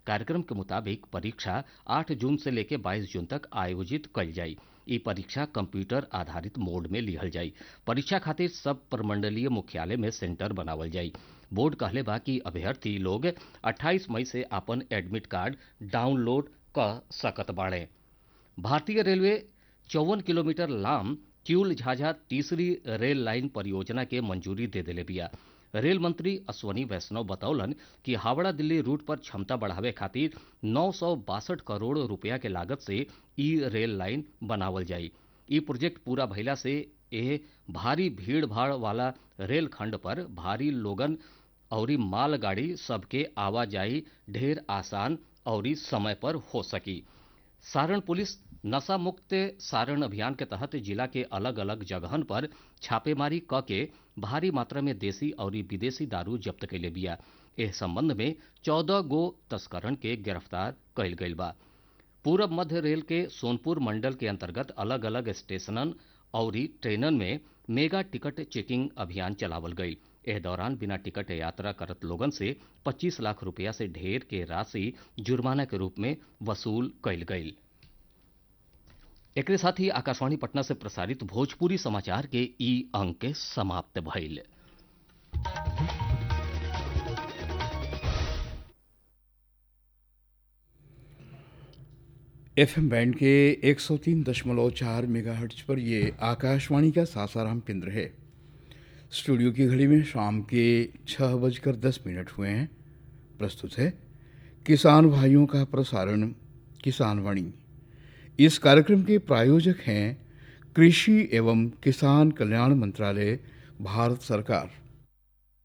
कार्यक्रम के मुताबिक परीक्षा 8 जून से लेकर 22 जून तक आयोजित कल जाई ई परीक्षा कंप्यूटर आधारित मोड में लिहल जाई परीक्षा खातिर सब प्रमंडलीय मुख्यालय में सेंटर बनावल जाई बोर्ड कहले बा कि अभ्यर्थी लोग 28 मई से अपन एडमिट कार्ड डाउनलोड क सकत बाड़े भारतीय रेलवे चौवन किलोमीटर लाम किउल झाझा तीसरी रेल लाइन परियोजना के मंजूरी दे देले बिया रेल मंत्री अश्वनी वैष्णव बतौलन कि हावड़ा दिल्ली रूट पर क्षमता बढ़ावे खातिर नौ करोड़ रुपया के लागत से ई रेल लाइन बनावल जाई ई प्रोजेक्ट पूरा भइला से एह भारी भीड़ भाड़ वाला रेल खंड पर भारी लोगन औरी मालगाड़ी सबके आवाजाही ढेर आसान औरी समय पर हो सकी सारण पुलिस नशा मुक्त सारण अभियान के तहत जिला के अलग अलग जगहन पर छापेमारी क के भारी मात्रा में देसी और विदेशी दारू जब्त कैले बिया एह संबंध में चौदह गो तस्करन के गिरफ्तार कैल गईल बा पूरब मध्य रेल के सोनपुर मंडल के अंतर्गत अलग अलग स्टेशनन और ट्रेनन में मेगा टिकट चेकिंग अभियान चलावल गई एह दौरान बिना टिकट यात्रा करत लोगन से 25 लाख रुपया से ढेर के राशि जुर्माना के रूप में वसूल कैल गई एकरे साथ ही आकाशवाणी पटना से प्रसारित भोजपुरी समाचार के ई अंक समाप्त भइल एफएम बैंड के 103.4 मेगाहर्ट्ज पर ये आकाशवाणी का सासाराम केंद्र है स्टूडियो की घड़ी में शाम के छः बजकर दस मिनट हुए हैं प्रस्तुत है किसान भाइयों का प्रसारण किसान वाणी इस कार्यक्रम के प्रायोजक हैं कृषि एवं किसान कल्याण मंत्रालय भारत सरकार